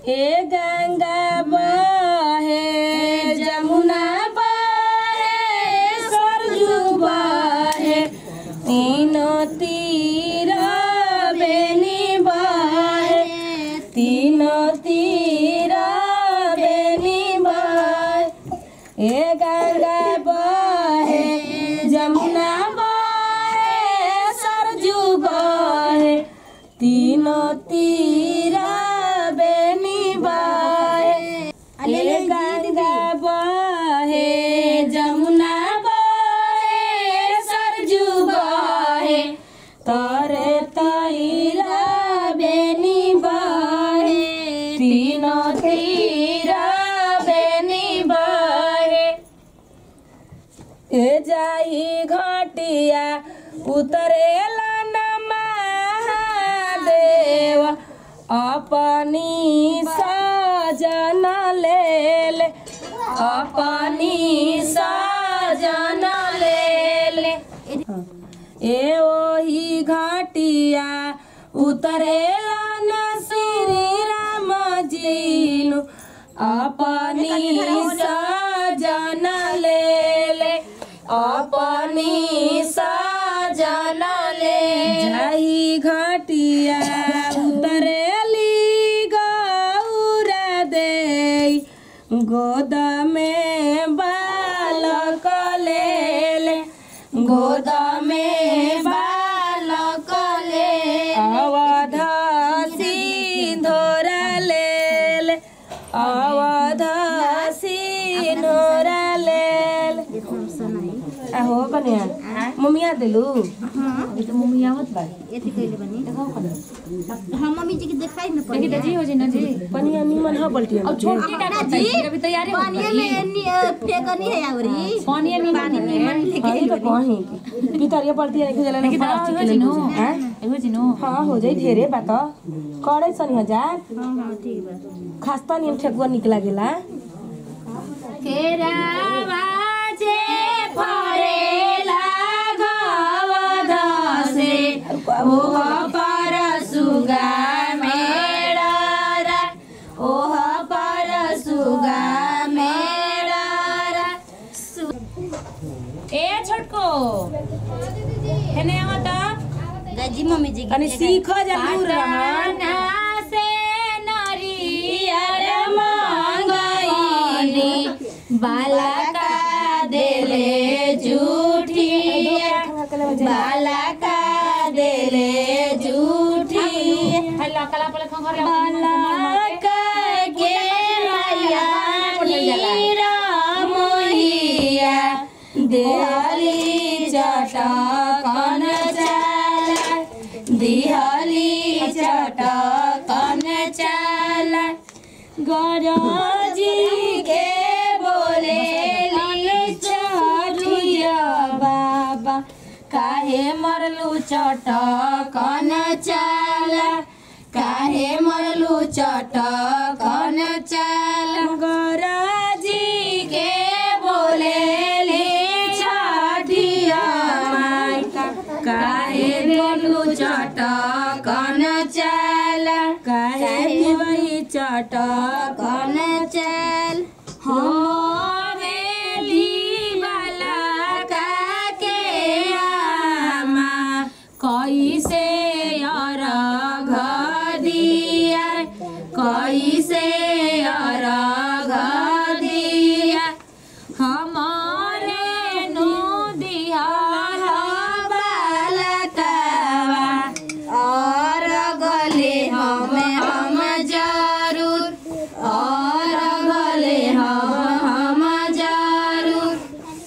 ए गंगा बहे जमुना बहे सरजू बहे तीनों तीर बेनी बहे तीनों तीर बेनी बहे ए गंगा बहे जमुना बहे सरजू बहे तीनों तीरा बेनी बहे ए गंगा बहे जमुना बहे सरजू बहे तरे तैरा बेनी बहे तीनों तीरा बेनी बहे ए जाई घटिया उतरेला न महादेव अपनी सजन ले ले अपनी सजन ले ले ए ओही घटिया उतरेला न श्री राम जीनु अपनी सजन ले ले अपनी सजन ले जाई घटिया उतरेली गौर दे गोद में बालक ले ले गोद में बालक ले अवध सिंधोर ले ले अवध सिंधोर ले ले आहो कन्या मम्मिया दिलू अभी तो मम्मी आवत बाड़ी एथी कइले बनी देखाओ कन्या हम मम्मी जी के देखाई न पड़ी देखी जी हो जी ना जी पनिया निमन ह बल्टी अब छोटी का जी अभी तैयारी हो पानी में एनी फेकनी है आवरी पानी में पानी निमन लेके हई तो कहीं पितरिया बल्टी नहीं जला देखी नहीं तो प्लास्टिक हो के जी नो लेके हैं हो जी नो हाँ हो जाई ढेरे बात करे सनी हजार हां हां ठीक बा खास्ता नियम ठेकुआ निक लागेला केरावा जे फरेला गवद से ओह पर सुगा मेरा ओह पर सुगा मेरा ए छोटको हेने आवता गाजी मम्मी जी कनी सीख जरूर रहा पाटना से नरियर मंगईनी बाला का देले झूठिया बाला का देले झूठी हल्ला कला पले खंगर बाला का के मैया नीरा मोहिया देहली चटकन चाला दिहली चटकन चाला गरजी के बोले चरुया बाबा काहे मरलू चटकन चाला काहे मरलू चटकन चाला गरजी के बोले छठिया माई काहे मरलू चटकन चाला काहे वही चटकन चाल हो बेली वाला काके आमा कैसे अरघ दिया कैसे अरघ दिया हमारे नु दिया बालकावा और गले हमें हम जरूर और गले हम हम जरूर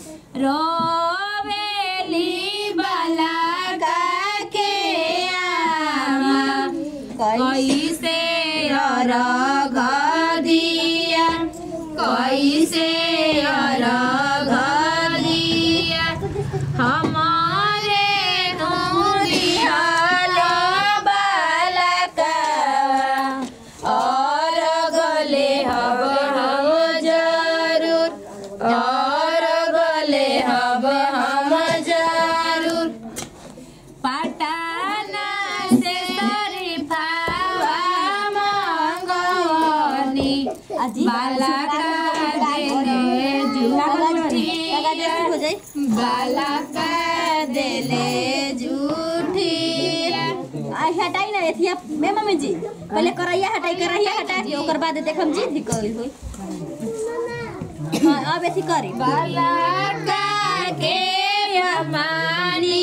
रोवेली बाला के आमा कैसे अरघ दिया कैसे अरघ दिया हमारे नूरिया बालका और गले हब हम जरूर और गले हब हम जरूर पटाना से शरीफावा मंगवा बाला का देले झूठिया बाला का देले झूठिया आई हटाई ना एथिया मे मम्मी जी पहले करैया हटाई करैया हटा के ओकर बाद देखम जी दी कइल होई हां अब एथी करी बाला का के हमारी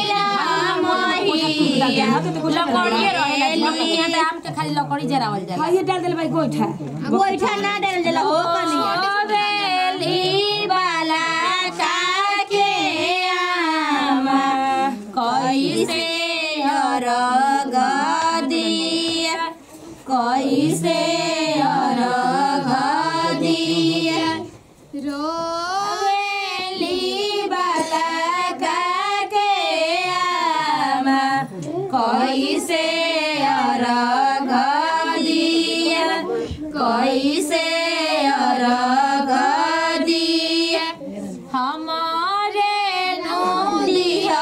रामहिया लकड़िए रहेला हमके यहाँ तो आम के खाली लकड़ी जरावल जाला हाँ ये डाल देले भाई गोइठा गोइठा ना डाल देला हो कनिया बेली बाला का के आमा कैसे हर गदिया कैसे हर गदिया रोवेली बाला का के आमा कैसे हर गदिया कैसे हर गदिया हमारे नदिया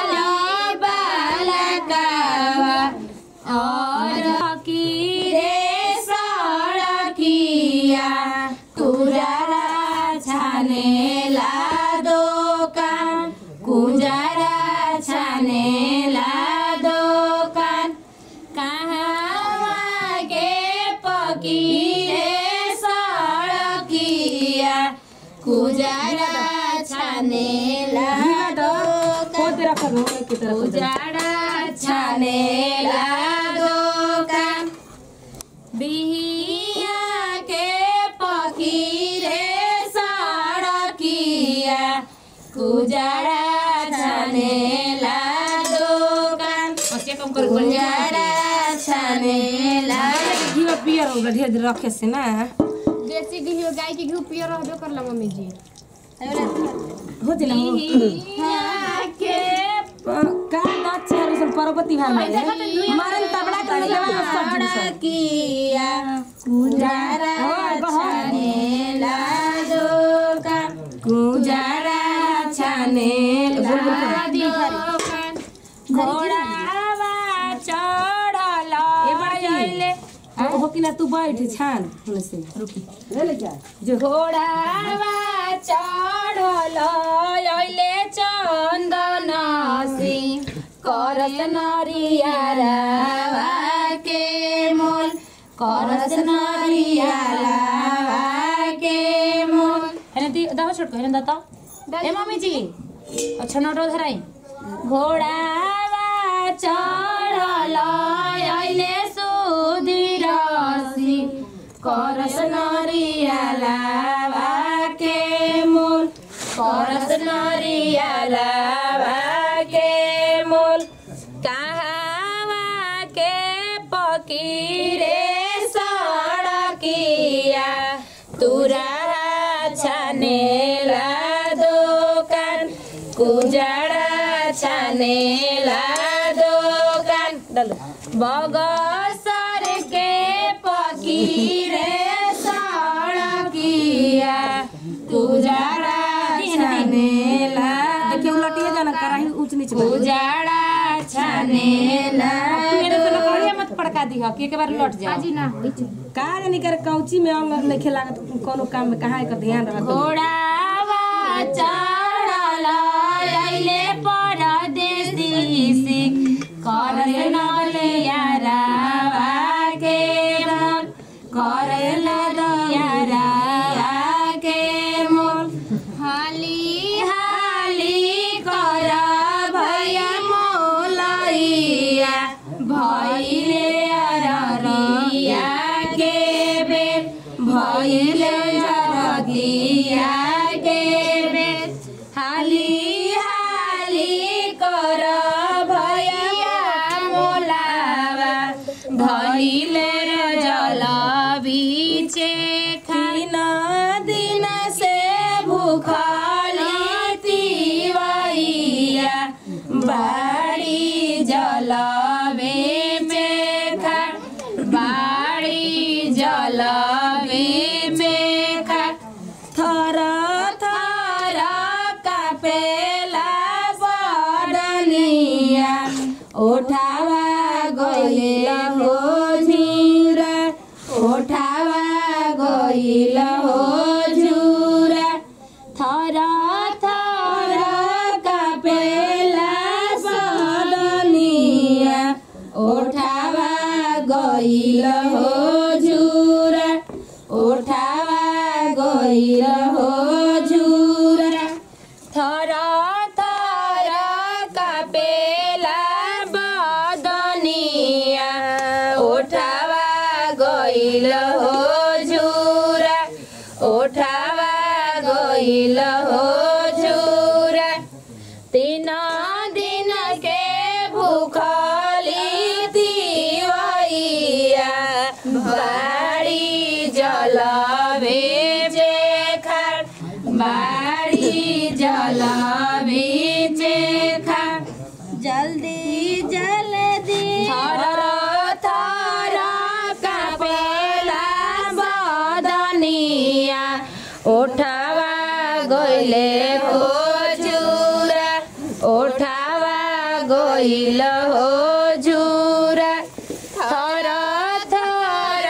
बालकावा और की रे सड़किया कुजारा छाने ला दोकान कुजारा छाने ला दोकान कहाँ के पकीरे सड़किया कुजारा छाने ला दोकान खोद रख रो के तरफ उजाड़ा छाने ला दोकान बिहिया के पकीरे सड़किया कुजाड़ा छाने ला दोकान बच्चे कम कर कुजाड़ा छाने ला घी पियर हो गया ढेर देर रखे से ना देसी घी हो गाय के घी पियर रहबे करला मम्मी जी हो दिला हो बिहिया के का नाच चारू सन पार्वती भाई में मारन तबला कर देवा सब सब सड़किया कुजारा छाने ला दोकान कुजारा छाने ला दोकान घोड़ावा चढ़ल अइले हो कि ना तू बैठ छान होने से रुकी ले ले जा जो घोड़ावा चढ़ल अइले चन्दन सिंह करस नरियारावा के मोल करस नरियारावा के मोल हेने दी दाहो छोटको हेने दाता ए मम्मी जी अच्छा नटो धराई घोड़ावा चढ़ल अइले सुधीर सिंह करस नरियालावा के मोल करस नरियालावा के मोल कहावा के पकीरे सड़किया तुरा छाने ला दोकान कुजाड़ा छाने ला दोकान बगसर के पकीरे सड़किया कुजाड़ा छाने ला देखिए उलटिए जाना कराही ऊंच नीच में कुजाड़ा छाने ला मेरे से लकड़िया मत पड़का दी हो कि एक बार लौट जा जी ना का जानी कर कौची में अंग नहीं लागत कोनो काम में कहाँ का ध्यान रखत घोड़ावा चढ़ल अइले परदेसी सिख करे नलियारावा के मोल करे नलियारावा के मोल हाली हाली कर भैया मोलैया भैले अररिया के बेर भैले अररिया के बेर हाली हाली कर भैया मोलावा भैले जल बीचे खाइन दिन से भूखली तिवैया बाड़ी जलबे में खा बाड़ी जलबे में खा थर थर कापेला बडनिया उठावा गइल हो झिरा उठावा गइल हो झुरा थर थर कापेला सदनिया ओठावा गइल हो झुरा ओठावा गइल हो झुरा थर थर कापेला बदनिया ओठावा गइल हो झुरा ओठावा गइल हो झुरा तीन दिन के भूखली दिवैया बाड़ी जलवे जे खार बाड़ी जलवे जे खार जल्दी जल्दी थर थर कापेला बदनिया ओठावा गइले हो जुरा ओठावा गइल हो जुरा थर थर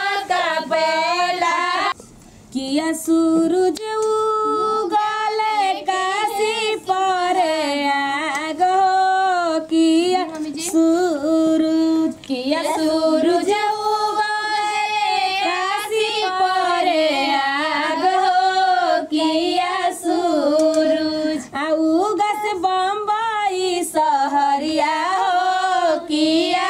कापेला किया सूरज उगले काशी पर आग हो किया सूरज किया सूरज उगले काशी पर आग हो किया सूरज आ उगस बम्बई सहरिया हो किया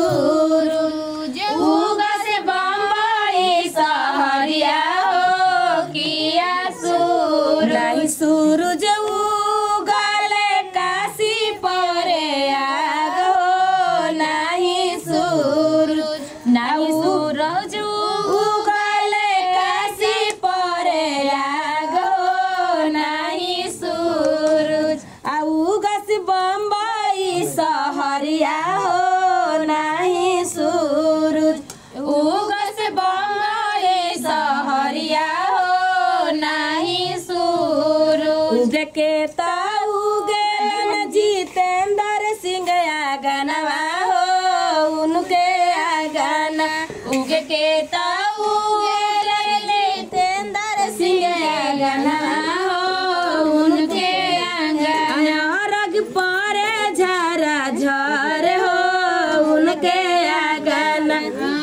सूरज उगस बम्बई सहरिया हो किया सूरज नहीं सूरज उगले काशी परे आग हो नहीं सूरज नहीं सूरज उगले काशी परे आग हो नहीं सूरज आ उगस बम्बई सहरिया हो नहीं सूरज उगस बम्बई सहरिया हो नहीं सूरज के ताऊ गेलन जितेंद्र सिंह आगनवा हो उनके आगना उगे के ताऊ गेलन जितेंद्र सिंह आगनवा हो उनके आगना रग पारे झरा झर हो उनके आगना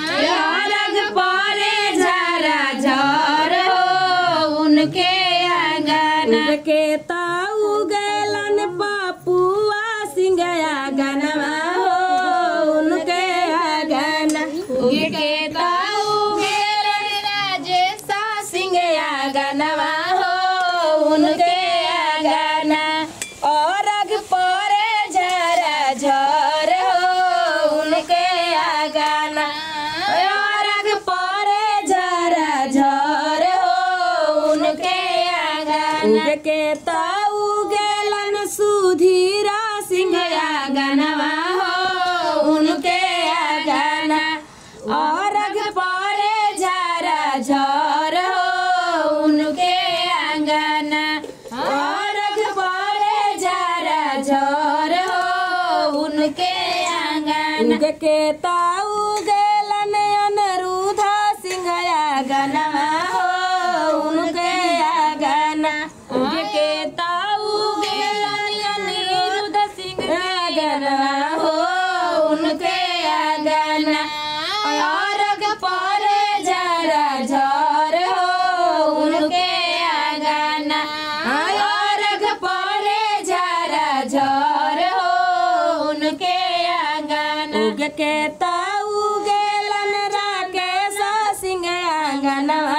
रग पारे झरा झर हो उनके आगना के ताऊ गेलन पापुआ सिंह आगनवा हो उनके आगना उनके ताऊ गेलन राजेशा सिंह आगनवा हो उनके आगना और अग परे झरा झर हो उनके आगना और अग परे झरा झर हो उनके आगना के ताऊ गेलन सुधीरा सिंह आगनवा हो उनके आगना और अग परे झरा झर हो उनके आंगना और अग परे झरा झर हो उनके आंगना के ताऊ गेलन अनरुधा सिंह आगनवा हो उनके आगना के ताऊ गेलन अनिरुद्ध सिंह आगनवा हो उनके आगना और अग परे झरा झर हो उनके आगना और अग परे झरा झर हो उनके आगना उग के ताऊ गेलन राकेश सिंह आंगनवा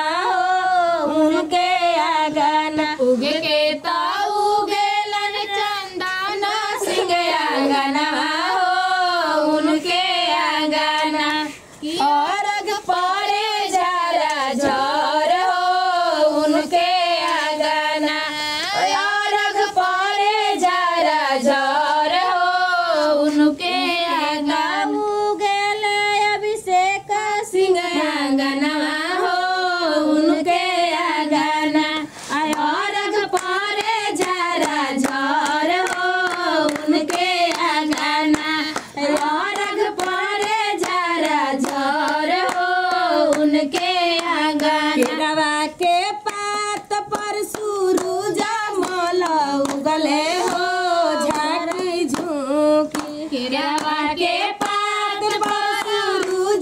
अंगना केरवा के पात पर सूरज मल उगले हो झाकी झुकी केरवा के पात पर सूरज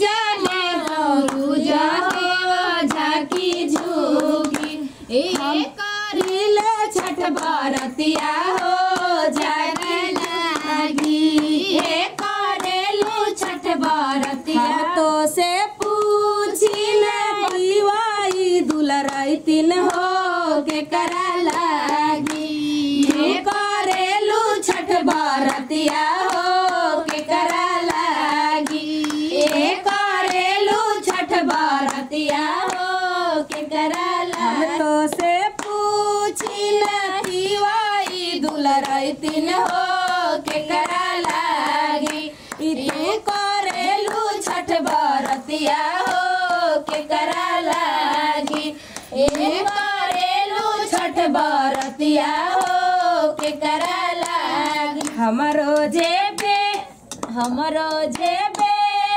सूरज हो झाकी झुकी ए करिल छठ बरतिया हो जागी लागी हे करेलु छठ बरतिया हम तो से पूछी दीवाई दुलराई तीन हो के करा लागी हे करेलु छठ बरतिया हो के करा लागी हे करेलु छठ बरतिया हो के करा लागी हम तो से पूछी दीवाई दुलराई तीन हो के करा लागी ई तू करेलू छठ बरतिया हो के करा लागी ए करेलू छठ बरतिया हो के करा लागी हमरो जेबे हमरो जेबे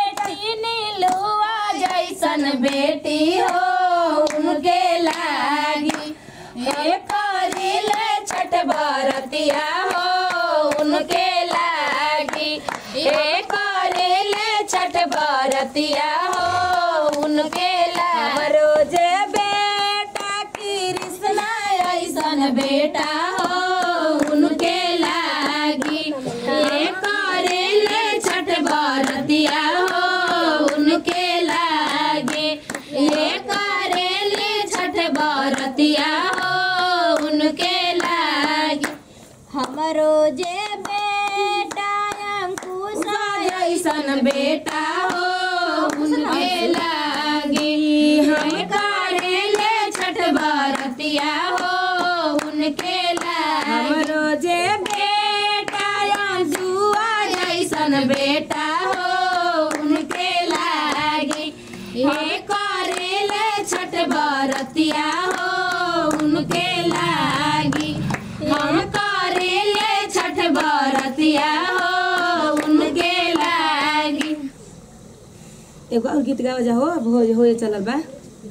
नीलुआ जैसन बेटी हो उनके लागी हे करिल छठ बरतिया हो उनके लागी हे करिल छठ बरतिया हो उनके लागी जे बेटा कृष्णा ऐसन बेटा हो उनके लागी हे करिल छठ बरतिया हो उनके लागे ये करेले छठ बरतिया हो उनके लागे हमरो जे बेटा अंकुश जैसन बेटा हो उनके लागे हम करेले छठ बरतिया हो उनके लागे हमरो जे बेटा जुआ जैसन बेटा हो उनके लागे हे करेले छठ बरतिया हो उनके लागी हम करेले छठ बरतिया हो उनके लागी एगो और गीत गावा जाओ अब हो होए चलल बा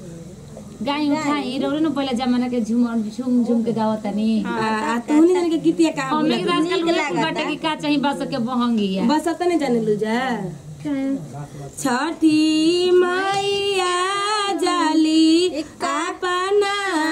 गाई उठाई रोरे न पहिला जमाना के झुम झुम झुम के गावत तनी आ आ तू नहीं जाने के गीतिया का हमें बोला के आजकल उहे बाटे कि का चाही बस के बहंगिया बस तने जाने लू जा छठी मैया जाली अपना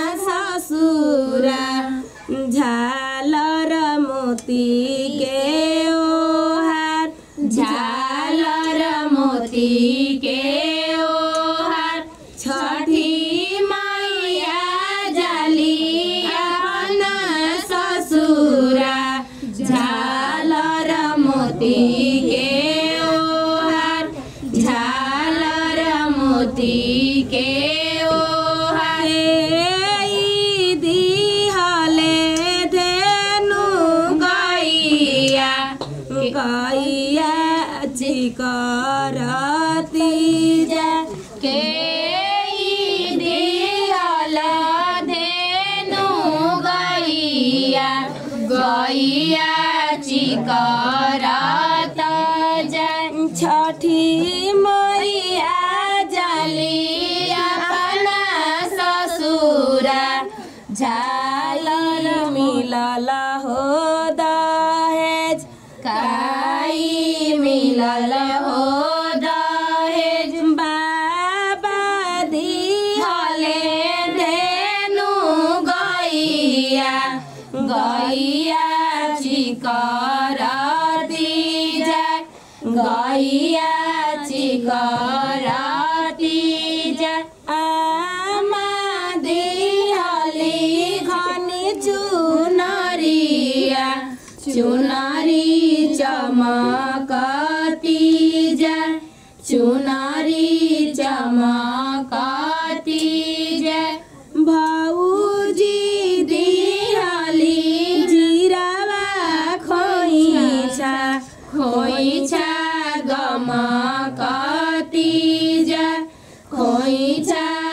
ससुरा झालर मोती के ओहार झालर मोती के ओहार छठी मैया जाली अपना ससुरा झालर मोती के ओहार झालर मोती के ओहार ई दिहले धेनु गैया गैया चिकरती जा के ई दिहल धेनु गैया गैया चिकरत जाय छठी मैया जली अपना ससुरा झालर मिलल हो दहेज काई मिलल हो दहेज बाबा दिहले धेनु गैया गैया चिकरती जाय गैया चिकरती जाय आमा दिहली घनी चुनरिया चुनरी चमकती जाय चुनरी चमकती जाय भौजी दिहली जिरावा खोइछा खोइछा गमकती जा खोइछा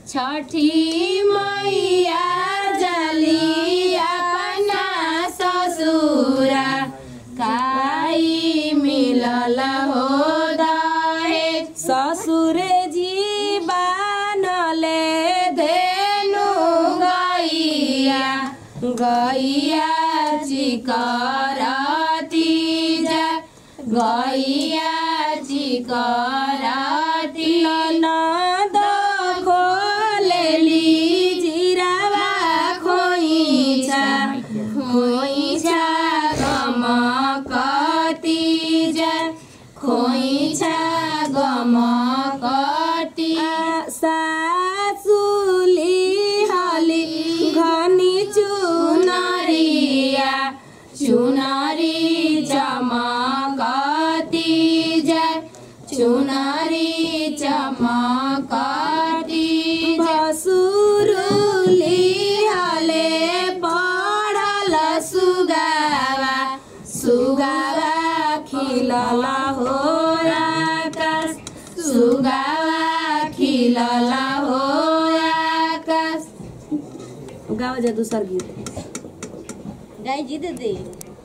छठी मैया जली अपना ससुरा काई मिलल हो दहे ससुरे जी बानले धेनु गैया गैया चिकरती जा गैया चिकरती ननद खोलेली जिरावा खोइछा खोइछा गमकती जा खोइछा गमकती सासुली हली घनी चुनरिया चुनरी चमकती जय चुनरी चमकती भसुरुली हले पड़ल सुगावा सुगावा खिलल हो आकाश सुगावा खिलल हो आकाश गावा जा दूसर गीत गाय जी दे दे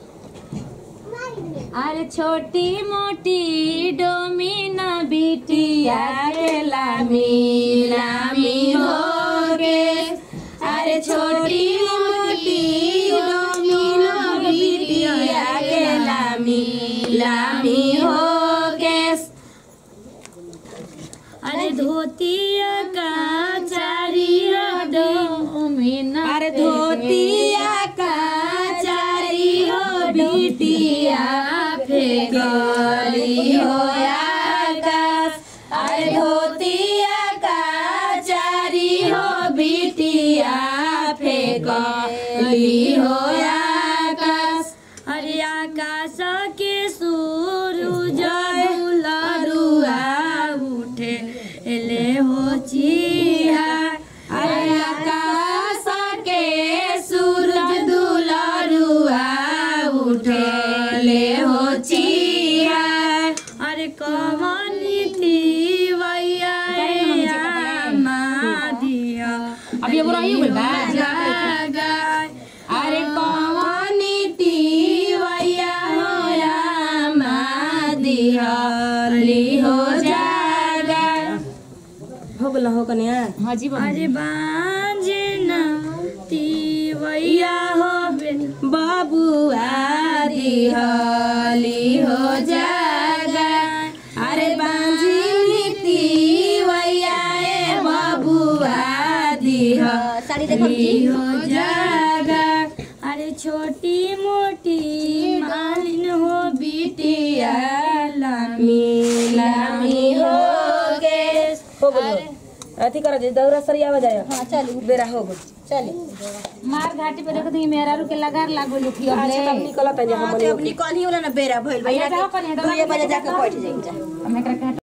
अरे छोटी मोटी डोमिन बिटिया के लामी लामी हो गे अरे छोटी मोटी डोमिन बिटिया के लामी लामी हो गे अरे धोतिया का चारी डोमिन अरे धोतिया का चारी हो बिटिया फेकली हो आकाश अरे धोतिया का चारी हो बिटिया फेकली हो आकाश अरे आकाश के सूरज दुलरुआ उठे ले हो चिया अरे आकाश के सूरज दुलरुआ उठे ले हो चिया अरे कमनी थी वैया दिया अभी अब रही हुई बा जागाय अरे कमनी थी वैया होया दिहली हो जागाय हो गल हो कन्या हाँ जी बहन अरे बाजना तीवैया हो बाबुआ दिहली हो जागा अरे बांझी तीवैया ए बबुआ दिह साड़ी देखो जी हो जागा अरे छोटी मोटी मालिन हो बिटिया लामी लामी हो गे हो गल अथी कर जे दौरा सरियावा जाए हाँ चल बेरा हो गल चल मार घाटी पे देखो ती मेरा रुके लगार लागो लुकी अब अच्छा तब निकलत है जे हाँ हम तो अब निकल ही होला ना बेरा भइल अच्छा, जाओ कन्या, भैया दुए बजे जाके बैठ जाइम जा हम एकरा के